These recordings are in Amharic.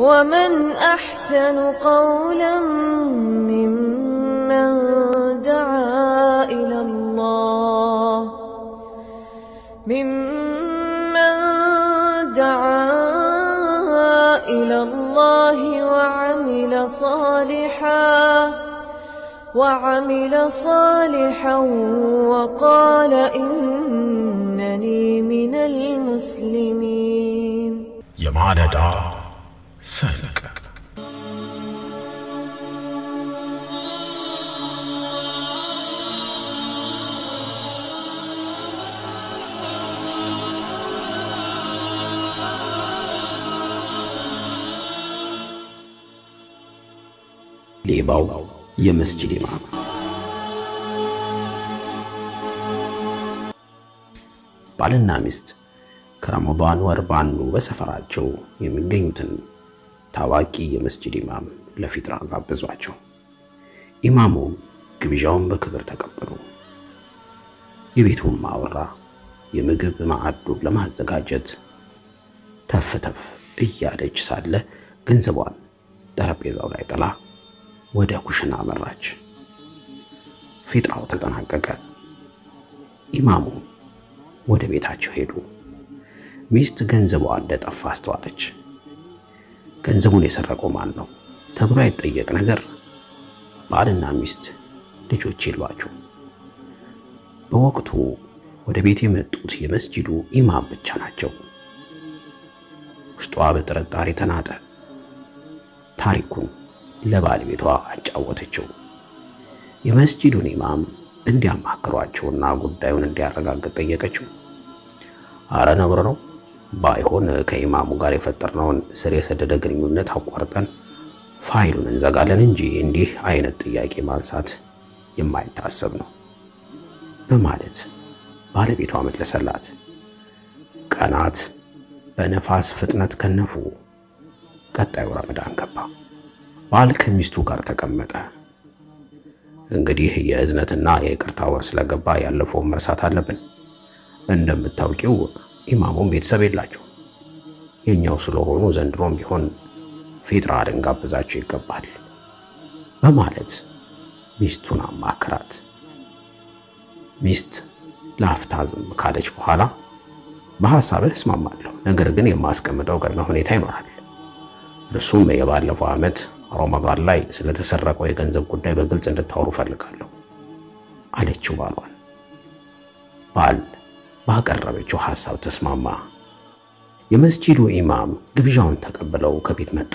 ومن أحسن قولا ممن دعا إلى الله ممن دعا إلى الله وعمل صالحا وعمل صالحا وقال إنني من المسلمين የማለዳ ሰንቅ ሌባው የመስጂድ ኢማም ባልና ሚስት ከረመዳን ወር ባንዱ በሰፈራቸው የሚገኙትን ታዋቂ የመስጂድ ኢማም ለፊጥራ ጋበዟቸው። ኢማሙም ግብዣውን በክብር ተቀበሉ። የቤቱን ማወራ የምግብ ማዕዱን ለማዘጋጀት ተፍ ተፍ እያለች ሳለ ገንዘቧን ጠረጴዛው ላይ ጥላ ወደ ኩሽና አመራች። ፊጥራው ተጠናቀቀ። ኢማሙ ወደ ቤታቸው ሄዱ። ሚስት ገንዘቧ እንደጠፋ አስተዋለች። ገንዘቡን የሰረቀው ማን ነው ተብሎ አይጠየቅ ነገር ባልና ሚስት ልጆች የሏቸው። በወቅቱ ወደ ቤት የመጡት የመስጂዱ ኢማም ብቻ ናቸው። ውስጧ በጥርጣሬ ተናጠ። ታሪኩን ለባለቤቷ አጫወተችው። የመስጂዱን ኢማም እንዲያማክሯቸውና ጉዳዩን እንዲያረጋግጥ ጠየቀችው። አረ ነውር ነው፣ ባይሆን ከኢማሙ ጋር የፈጠርነውን ስር የሰደደ ግንኙነት አቋርጠን ፋይሉን እንዘጋለን እንጂ እንዲህ አይነት ጥያቄ ማንሳት የማይታሰብ ነው በማለት ባለቤቷ መለሰላት። ቀናት በነፋስ ፍጥነት ከነፉ። ቀጣዩ ረመዳን ገባ። ባል ከሚስቱ ጋር ተቀመጠ። እንግዲህ የእዝነትና የይቅርታ ወር ስለገባ ያለፈውን መርሳት አለብን። እንደምታውቂው ኢማሙም ቤተሰብ የላቸው የኛው ስለሆኑ ዘንድሮም ቢሆን ፊጥራ ልንጋብዛቸው ይገባል በማለት ሚስቱን አማክራት። ሚስት ለአፍታ ዝም ካለች በኋላ በሐሳብህ እስማማለሁ፣ ነገር ግን የማስቀምጠው ቅድመ ሁኔታ ይኖራል። እርሱም የባለፈው ዓመት ረመዳን ላይ ስለተሰረቀው የገንዘብ ጉዳይ በግልጽ እንድታወሩ ፈልጋለሁ አለችው ባሏን። ባል ባቀረበችው ሐሳብ ተስማማ። የመስጂዱ ኢማም ግብዣውን ተቀብለው ከቤት መጡ።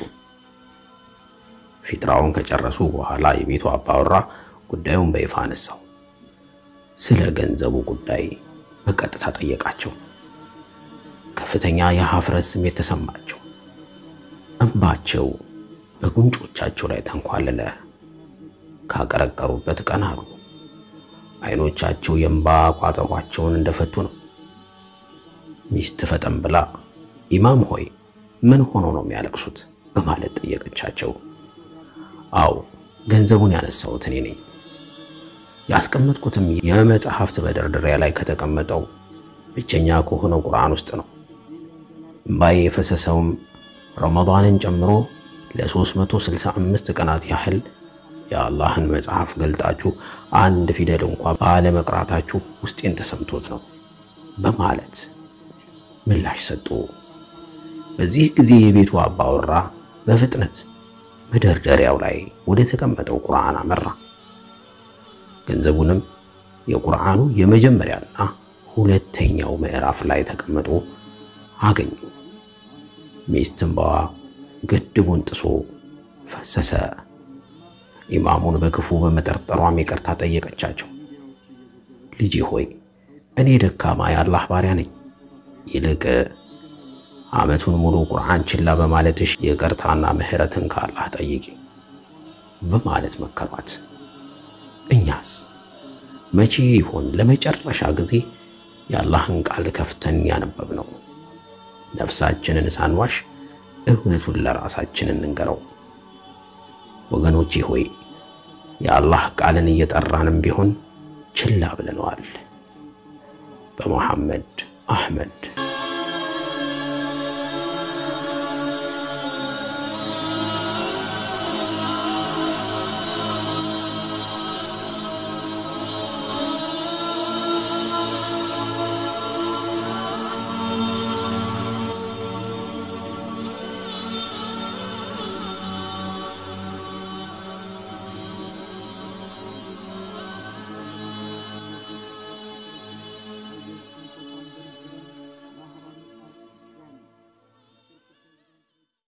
ፊጥራውን ከጨረሱ በኋላ የቤቱ አባወራ ጉዳዩን በይፋ አነሳው። ስለ ገንዘቡ ጉዳይ በቀጥታ ጠየቃቸው። ከፍተኛ የሀፍረት ስሜት ተሰማቸው። እንባቸው በጉንጮቻቸው ላይ ተንኳለለ። ካቀረቀሩበት ቀና አሉ። አይኖቻቸው የእንባ ቋጠሯቸውን እንደፈቱ ነው። ሚስት ፈጠን ብላ ኢማም ሆይ ምን ሆኖ ነው የሚያለቅሱት? በማለት ጠየቀቻቸው። አው ገንዘቡን ያነሳሁት እኔ ነኝ። ያስቀመጥኩትም የመጽሐፍት መደርደሪያ ላይ ከተቀመጠው ብቸኛ ከሆነው ቁርአን ውስጥ ነው። እምባዬ የፈሰሰውም ረመዳንን ጨምሮ ለ365 ቀናት ያህል የአላህን መጽሐፍ ገልጣችሁ አንድ ፊደል እንኳ ባለመቅራታችሁ ውስጤን ተሰምቶት ነው በማለት ምላሽ ሰጡ። በዚህ ጊዜ የቤቱ አባወራ በፍጥነት መደርደሪያው ላይ ወደ ተቀመጠው ቁርአን አመራ። ገንዘቡንም የቁርአኑ የመጀመሪያና ሁለተኛው ምዕራፍ ላይ ተቀምጦ አገኙ። ሚስት እንባዋ ግድቡን ጥሶ ፈሰሰ። ኢማሙን በክፉ በመጠርጠሯም ይቅርታ ጠየቀቻቸው። ልጄ ሆይ እኔ ደካማ የአላህ ባሪያ ነኝ። ይልቅ ዓመቱን ሙሉ ቁርአን ችላ በማለትሽ ይቅርታና ምሕረትን ከአላህ ጠይቂ በማለት መከሯት። እኛስ መቼ ይሆን ለመጨረሻ ጊዜ የአላህን ቃል ከፍተን ያነበብ ነው? ነፍሳችንን ሳንዋሽ እውነቱን ለራሳችን እንንገረው። ወገኖቼ ሆይ የአላህ ቃልን እየጠራንም ቢሆን ችላ ብለነዋል። በመሐመድ አህመድ